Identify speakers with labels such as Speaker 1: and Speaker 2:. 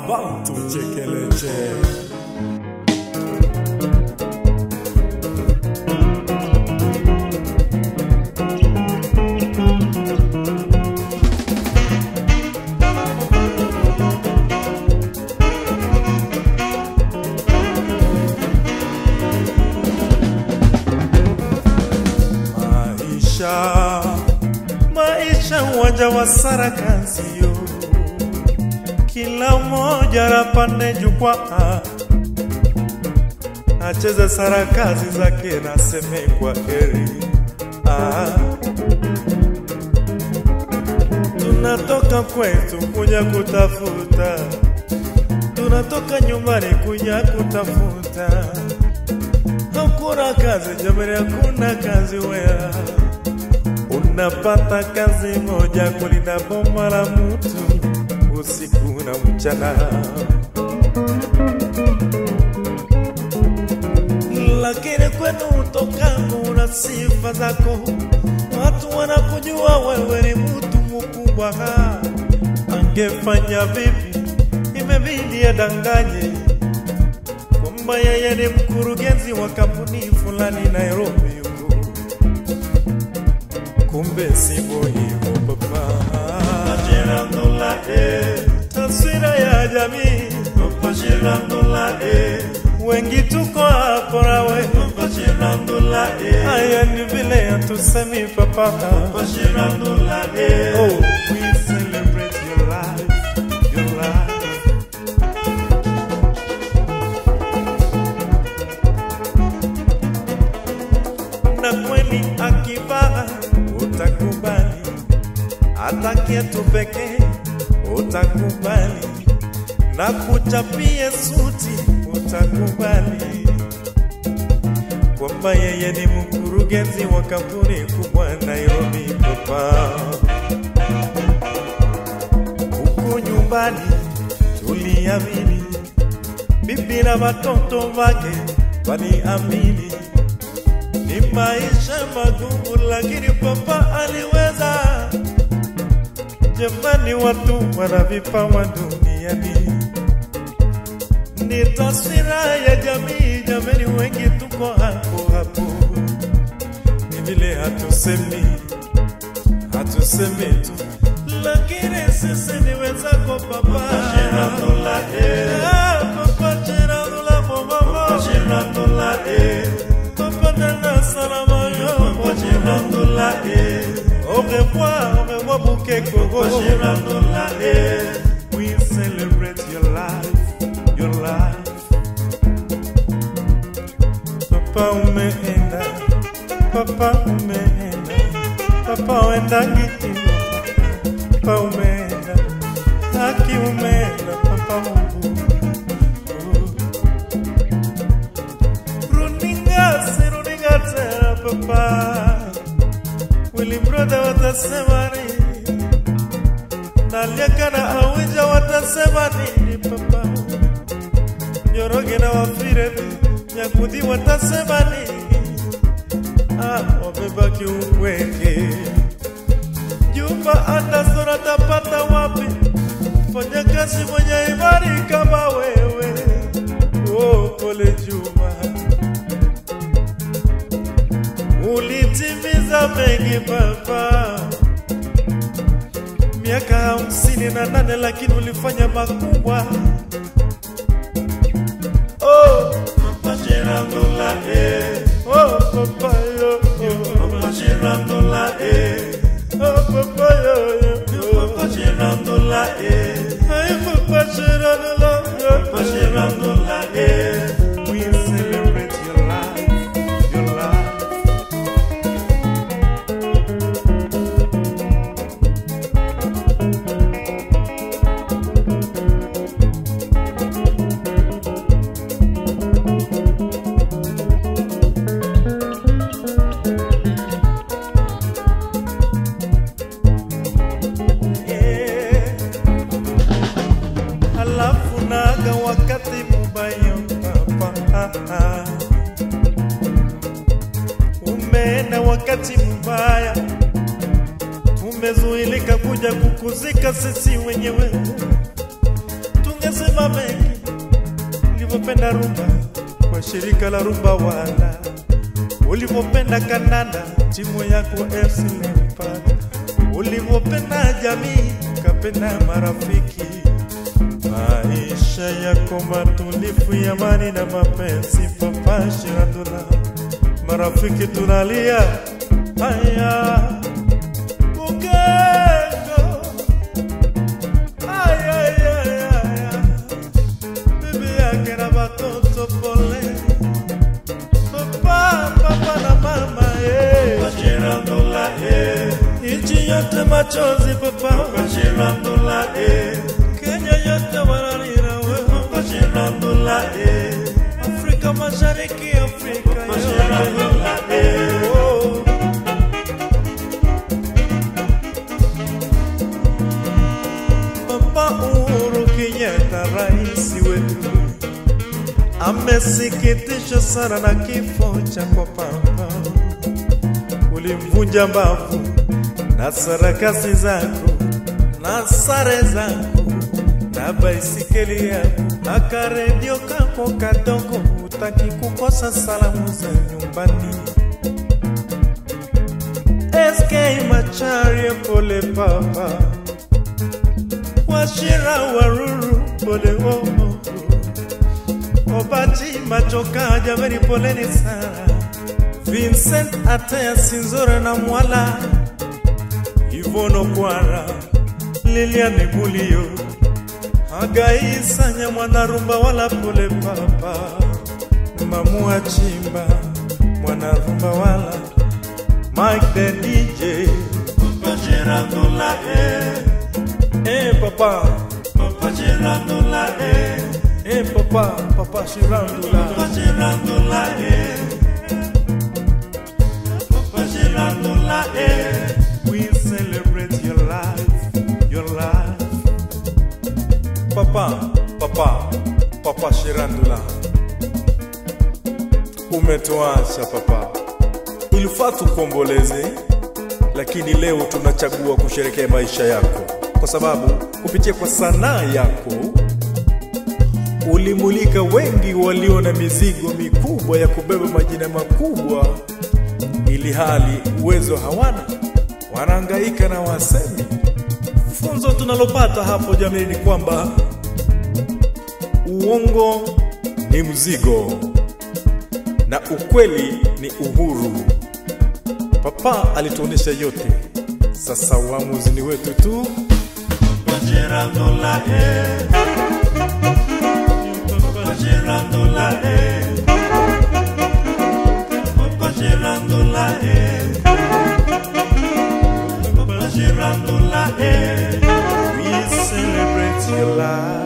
Speaker 1: Bantu Chekeleche. Maisha, maisha uwanja wa sarakasio, kila mmoja anapande jukwaa, acheze sarakazi zake na seme kwa heri. Ah, tunatoka kwetu kuja kutafuta, tunatoka nyumbani kuja kutafuta hakuna kazi jamani, hakuna kazi wea. Unapata kazi moja kulinda boma la mtu usiku na mchana, lakini kwenu utokako una sifa zako, watu wanakujua wewe ni mtu mkubwa. Angefanya vipi? Imebidi adanganye kwamba yeye ni mkurugenzi wa kampuni fulani Nairobi huko, kumbe sivyo hivyo baba. Gerando e, taswira ya jamii Papa Gerando e, wengi tuko hapo nawe Papa Gerando e, haya ni vile hatusemi papa Papa Gerando e, oh we celebrate your life, your life. na kweli akivaa utakubali, hata kiatu pekee utakubali, na kuchapie suti utakubali, kwamba yeye ni mkurugenzi wa kampuni kubwa Nairobi papa. Huku nyumbani tuliamini, bibi na watoto wake waliamini ni maisha magumu, lakini papa aliweza. Jamani, watu wana vipawa duniani, ni taswira ya jamii. Jamani, wengi tuko hapo hapo, ni vile hatusemi, hatusemi tu, lakini sisi ni wenzako papa. Ah, Papa Gerardo la mama, Papa Nana Salama yo, Au revoir, au revoir Bukeko. We celebrate your life, your life. Papa umeenda, papa umeenda, papa uenda ngitino, papa umeenda, haki umeenda, papa Mungu. Runinga, si runinga tena papa. Willy brother watasema nini? Naliaka na Awija watasema nini papa? Njoroge na Wafire Nyakudhi watasema nini? Ah, wamebaki upweke. Jumba Anderson atapata wapi? Fanya kazi mwenye imani kama wewe. Oh, pole Juma. Ulitimiza mengi baba, miaka hamsini na nane lakini ulifanya makubwa. Oh, Papa Gerando eh. Oh, Papa yo, yo. Papa Gerando eh. Oh, Papa yo, yo, yo. Papa Gerando eh. Ay, Papa Gerando yo. Papa Gerando eh. We celebrate your life, your life. Yeah. Alafu naga wakati mubaya papa, umeenda wakati mbaya, tumezuilika kuja kukuzika sisi wenyewe. Tunge sema mengi ulivyopenda rumba kwa shirika la rumba wala ulivyopenda kananda timu yako FC Leopard ulivyopenda jamii kapenda marafiki maisha yako matulifu ya amani na mapenzi papa Shirandula marafiki tunalia haya ukeko Ay, ay, ay, ay, ay. bibi yake na watoto pole papa papa na mama eh.
Speaker 2: Shirandula eh,
Speaker 1: nchi yote machozi papa
Speaker 2: Shirandula eh,
Speaker 1: Kenya yote wanalira wewe
Speaker 2: Shirandula eh,
Speaker 1: Afrika Mashariki Afrika
Speaker 2: Shirandula eh,
Speaker 1: Oh. Papa Uhuru Kenyatta rais wetu amesikitishwa sana na kifo cha kwa papa, ulimvunja mbavu na sarakasi zako na sare zako na baisikeli yako na karedio kako kadogo, utaki kukosa salamu za nyumbani. SK Macharia pole papa, Washira Waruru pole wowo, Obati Machoka jamani poleni sana, Vincent Atea Sinzora na Mwala Ivono Kwara Liliane Mulio Hagai Sanya Mwanarumba wala pole papa Mamua Chimba Mwanarumba wala Mike the DJ
Speaker 2: Shirandula eh,
Speaker 1: Eh papa
Speaker 2: Shirandula eh,
Speaker 1: Eh papa Papa Shirandula
Speaker 2: Shirandula eh, Shirandula eh,
Speaker 1: We celebrate your life Your life Papa Papa Papa Shirandula Umetuacha papa Ilifaa tukuomboleze lakini leo tunachagua kusherekea maisha yako kwa sababu kupitia kwa sanaa yako ulimulika wengi walio na mizigo mikubwa ya kubeba majina makubwa, ili hali uwezo hawana, wanahangaika na wasemi. Funzo tunalopata hapo jamii ni kwamba uongo ni mzigo na ukweli ni uhuru. Papa alituonesha yote, sasa uamuzi ni wetu tu.
Speaker 2: Shirandula eh, Shirandula eh, Shirandula eh, Shirandula eh,
Speaker 1: We celebrate your life.